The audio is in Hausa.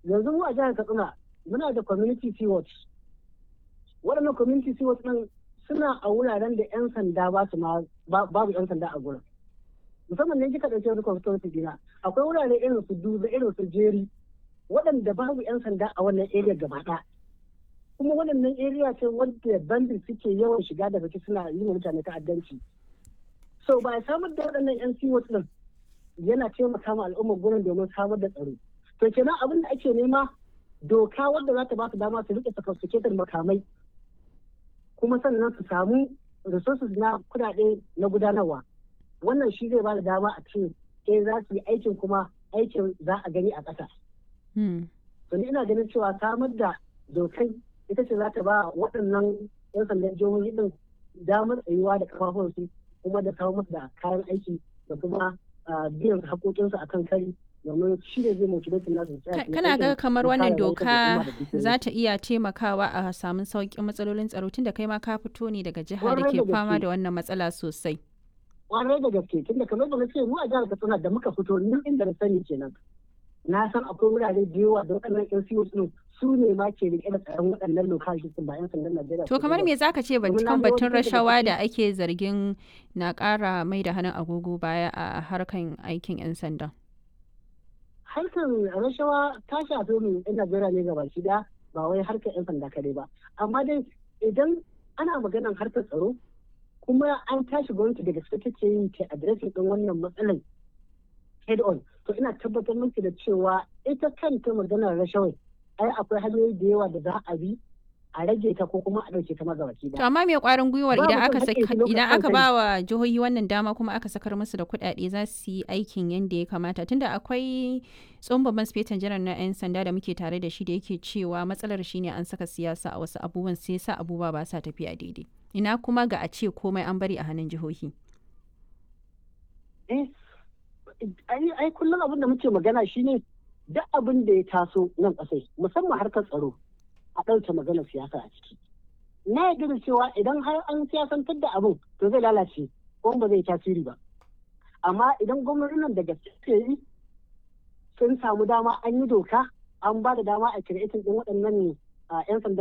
yanzu mu a jihar katsina muna da community stewards waɗannan community stewards ɗin suna a wuraren da 'yan sanda ba su ma babu 'yan sanda a gurin musamman ne kika ɗauki wani constituency dina akwai wurare irin su duba irin su jeri waɗanda babu 'yan sanda a wannan area gaba ɗaya kuma waɗannan area ce wadda bandit suke yawan shiga da baki suna yi wa mutane ta'addanci so ba samar da waɗannan 'yan stewards ɗin yana taimaka ma al'ummar gurin domin samar da tsaro to kenan abin da ake nema doka wadda za ta ba su dama su rike sophisticated makamai kuma sannan su samu resources na kudade na gudanarwa wannan shi zai ba da dama a ce eh za su yi aikin kuma aikin za a gani a ƙasa. to ni ina ganin cewa samar da dokai ita ce za ta ba waɗannan 'yan sandan jihohi din damar tsayuwa da kafafunsu kuma da kawo musu da kayan aiki da kuma biyan haƙoƙinsu a kan kari domin shi ne zai motivate nasu kana ga kamar wannan doka za ta iya taimakawa a samun sauƙin matsalolin tsaro tun da kai ma ka fito ne daga jihar da ke fama da wannan matsala sosai kwarai da gaske tun da kamar da na ce mu a jihar katsina da muka fito ni inda na sani kenan na san akwai wurare da yawa da waɗannan yan siyo su ne ma ke rike da tsaron waɗannan lokacin ba yan sandan Najeriya. To kamar me zaka ce kan batun rashawa da ake zargin na ƙara mai da hannun agogo baya a harkan aikin yan sanda? Harkar rashawa ta shafi mu yan Najeriya ne gaba shi da ba wai harkar yan sanda kadai ba. Amma dai idan ana maganar harkar tsaro kuma an tashi gwamnati daga gaske take yin ta adireshin ɗin wannan matsalar head on to ina tabbatar miki da cewa ita kanta maganar rashawai ai akwai hanyoyi da yawa da za a bi a rage ta ko kuma a ɗauke ta magabaki To amma me kwarin gwiwar idan aka idan aka ba wa jihohi wannan dama kuma aka sakar musu da kuɗaɗe za su yi aikin yadda ya kamata tunda akwai tsohon babban sifetan janar na 'yan sanda da muke tare da shi da yake cewa matsalar shine an saka siyasa a wasu abubuwan sai sa abubuwa ba sa tafiya daidai. Ina kuma ga a ce komai an bari a hannun jihohi. Eh, ai kullum abin da muke magana shine duk abin da ya taso nan ƙasai musamman harkar tsaro a ɗauke maganar siyasa a ciki. Na yarda da cewa idan har an siyasantar da abin to zai lalace ko ba zai tasiri ba. Amma idan gwamnonin da gaske yi sun samu dama an yi doka an ba da dama a kiretin ɗin waɗannan 'yan sanda